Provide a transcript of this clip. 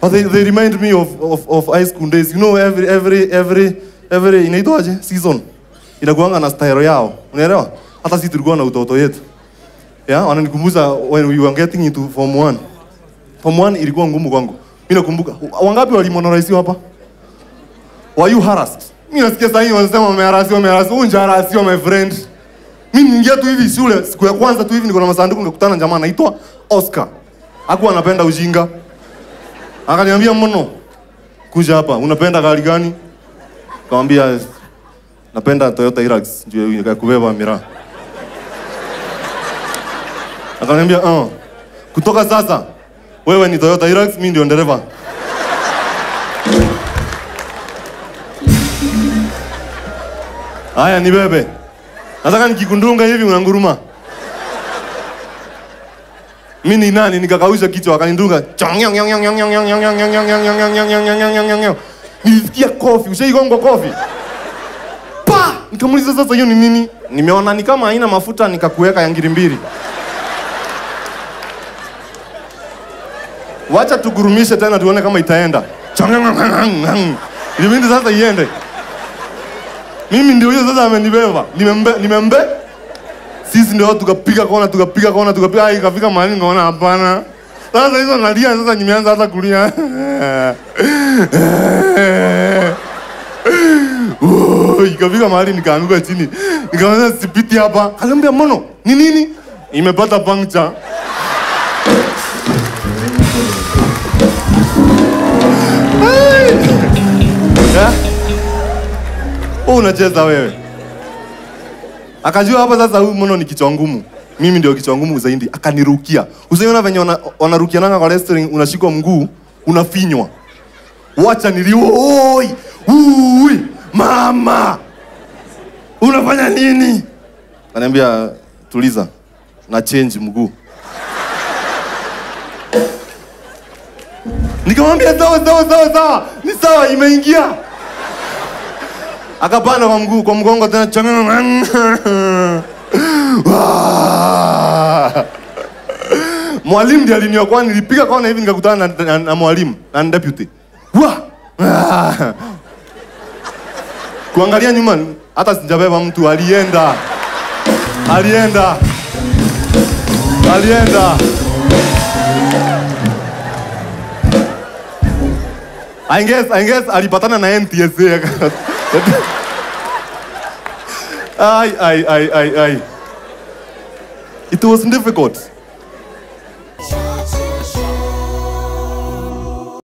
But they, they remind me of, of, of high school days. You know, every, every, every, every, inaitwaje? Season. Inakuanga na style yao. Unaelewa? Hata sisi tulikuwa na utoto yetu. Yeah, wananikumbusha when we were getting into form 1. Form 1 ilikuwa ngumu kwangu. Mimi nakumbuka. Wangapi walimonorize hapa? Were you harassed? Mimi nasikia sasa hivi wanasema wameharasiwa, wameharasiwa. Unja harasiwa my friend. Mimi niingia tu hivi shule siku ya kwanza tu hivi niko na masanduku nikakutana na jamaa anaitwa Oscar. Hakuwa anapenda ujinga. Akaniambia mmono, kuja hapa, unapenda gari gani? Nikamwambia napenda Toyota Hilux ndio ya kubeba miraa. Akaniambia, "Oh, kutoka sasa wewe ni Toyota Hilux, mimi ndio dereva." Haya ni bebe. Nataka nikikundunga hivi unanguruma. Mimi ni nani nikakausha kichwa akanindunga. Nilisikia kofi, ushaigongo kofi. Pa! Nikamuuliza sasa hiyo ni nini? Nimeona ni kama haina mafuta nikakuweka ya ngiri mbili. Wacha tugurumishe tena tuone kama itaenda. Ilibidi sasa iende. Mimi ndio hiyo sasa amenibeba. Nimembe nimembe. Sisi ndio tukapiga kona tukapiga kona tukapiga ai ikafika mahali ngaona hapana. Sasa hizo nalia sasa nimeanza hata kulia. Oh, ikafika mahali nikaanguka chini. Nikamwambia sipiti hapa. Akaniambia mono, ni nini? Imepata puncture. Yeah? Wewe unacheza wewe. Akajua hapa sasa huyu mono ni kichwa ngumu. Mimi ndio kichwa ngumu zaidi. Akanirukia. Usiona venye wana- wanarukiananga kwa wrestling unashikwa mguu, unafinywa. Wacha nilio. Oi! Ui! Mama! Unafanya nini? Ananiambia tuliza. Na change mguu. Nikamwambia sawa sawa sawa sawa. Ni sawa imeingia. Akapanda kwa mguu kwa mgongo tena changa. Wah! Mwalimu ndiye aliniokoa, nilipiga kona hivi nikakutana na, na, na mwalimu na deputy. Wa! Ah! Kuangalia nyuma hata sijabeba mtu alienda. Alienda. Alienda. I guess, I guess alipatana na NTSA. ai, ai, ai, ai, ai. It was difficult.